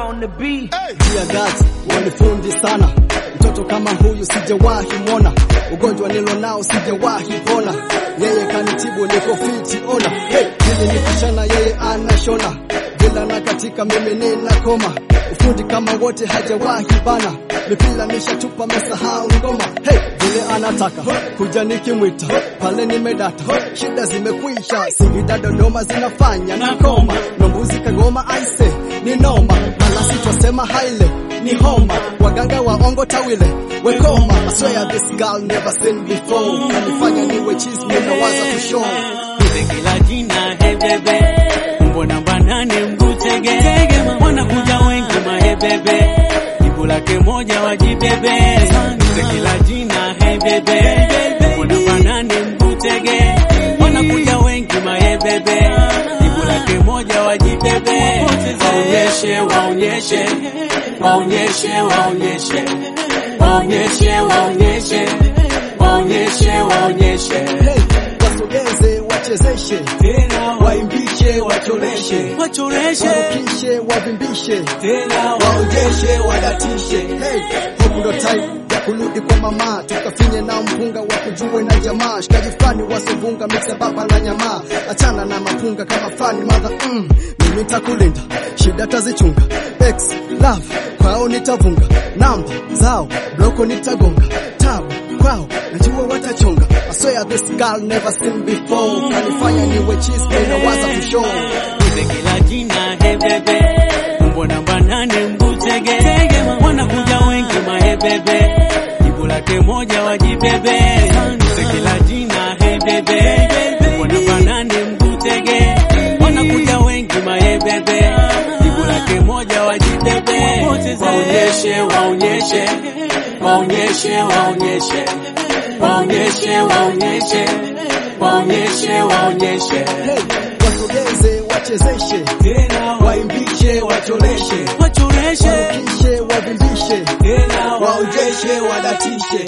on the beat. Dear God, wanifundi sana, mtoto kama huyu sijawahi mwona, ugonjwa nilo nao sijawahi pona, yeye kanitibu niko fiti ona, hey, hili ni kuchana yeye anashona, vila na katika mimi nina koma, ufundi kama wote hajawahi bana, mipira nishatupa mesahau ngoma, hey, vile anataka kuja nikimwita pale nimedata, shida zimekwisha, Singida Dodoma zinafanya nikoma, Nombuzi Kagoma aise ni noma, malasi twasema haile ni homa, waganga waongo tawile wekoma. I swear this girl never seen before, kanifanya niwe cheese, ninawaza to show Nipe kila jina hebebe, mbona banane mgutege, wanakuja wengi mahebebe, jibu lake moja wajibebe. Nipe kila jina hebebe, mbona banane mgutege, wanakuja wengi mahebebe, jibu lake moja wajibebe. Waonyeshe, waonyeshe, waonyeshe, waonyeshe, waonyeshe, waonyeshe, waonyeshe, waonyeshe hey, wasogeze wachezeshe, tena waimbishe wacholeshe, wachoreshe warukishe wavimbishe tena waonjeshe wadatishe. Hey, huku ndo time ya kurudi kwa mama, tukafinye na mpunga wa kujue na jamaa, shikaji fani wasovunga mixa baba na nyamaa, achana na mapunga kama fani madha mm, mimi nitakulinda shida tazichunga, ex love kwao nitavunga, namba zao bloko nitagonga, tabu kwao najua watachonga. I swear this girl never seen before, kanifanya niwe cheese, ninawaza to show Nipe kila jina hebebe, mbona banane mbutege, wanakuja wengi mahebebe, jibu lake moja wajibebe. Nipe kila jina hebebe, mbona banane mbutege, wanakuja wengi mahebebe, jibu lake moja wajibebe. Waonyeshe, waonyeshe, waonyeshe, waonyeshe, waonyeshe, waonyeshe, waonyeshe, waonyeshe Hey, wasogeze wachezeshe, tena waimbishe wacholeshe, wachoreshe warukishe wavimbishe, tena waonjeshe wadatishe.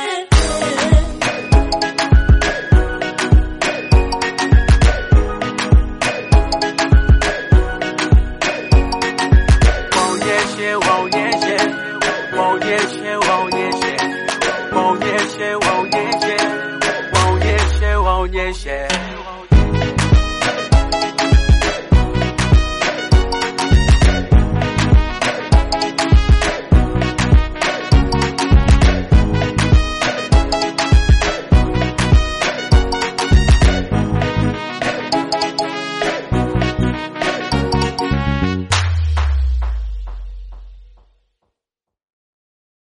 waonyeshe waonyeshe waonyeshe waonyeshe waonyeshe waonyeshe waonyeshe waonyeshe